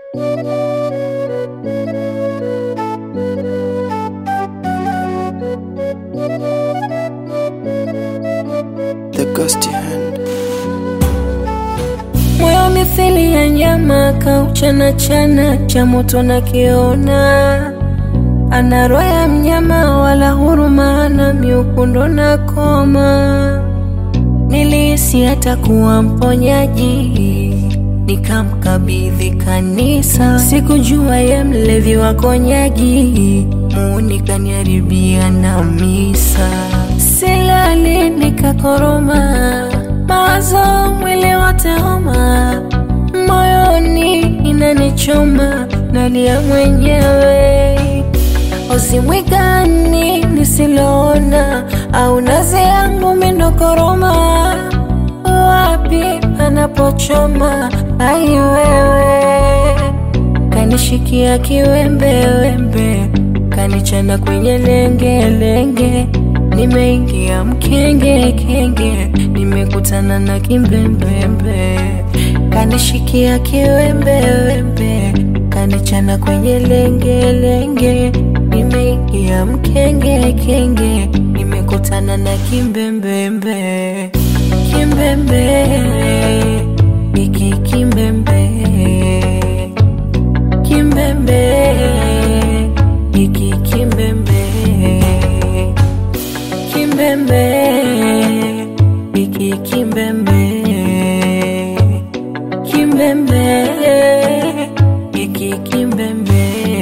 The ghosty hand. moyo mithili ya nyama kauchana chana cha moto na kiona ana roho ya mnyama wala huruma ana miukundo na koma nilihisi atakuwa mponyaji nikamkabidhi kanisa sikujua ye mlevi wa konyagi muuni kaniharibia na misa silali nikakoroma mawazo mwili wote homa moyoni inanichoma nalia mwenyewe ozimwigani nisiloona au nazi yangu mindokoroma wapi panapochoma ai wewe kanishikia kiwembewembe kanichana kwenye lengelenge nimeingia mkenge kenge nimekutana na kimbembembe kanishikia kiwembewembe kanichana kwenye lengelenge nimeingia mkenge kenge nimekutana na kimbembembe kimbembe iki kimbembe kimbembe iki kimbembe kimbembe iki kimbembe kimbembe iki kimbembe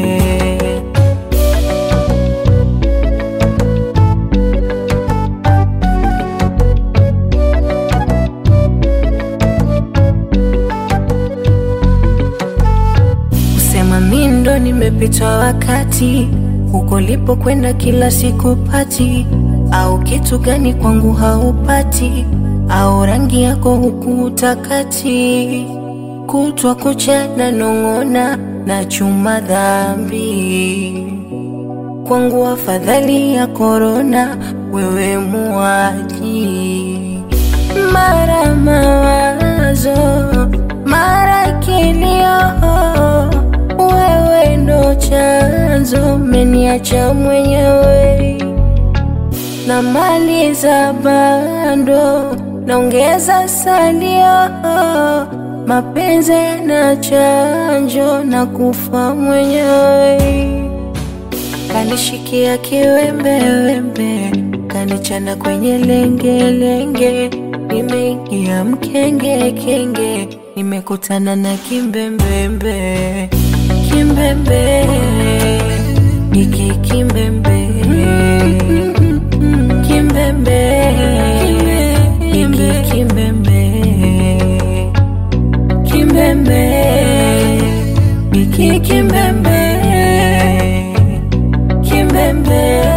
kusema mi ndo nimepitwa wakati huko lipo kwenda kila siku pati au kitu gani kwangu haupati au rangi yako huku utakati kutwa kucha na nong'ona na chuma dhambi kwangu afadhali ya korona wewe muaji mara mawazo mara kilio wewe ndo chanzo meniacha mwenyewe na mali za bando naongeza salio mapenzi na chanjo na kufa mwenyewe kanishikia kiwembewembe kanichana kwenye lengelenge nimeingia mkenge kenge nimekutana na kimbembembe kimbembe iki kimbembe kimbembe iki kimbembe kimbembe iki kimbembe kimbembe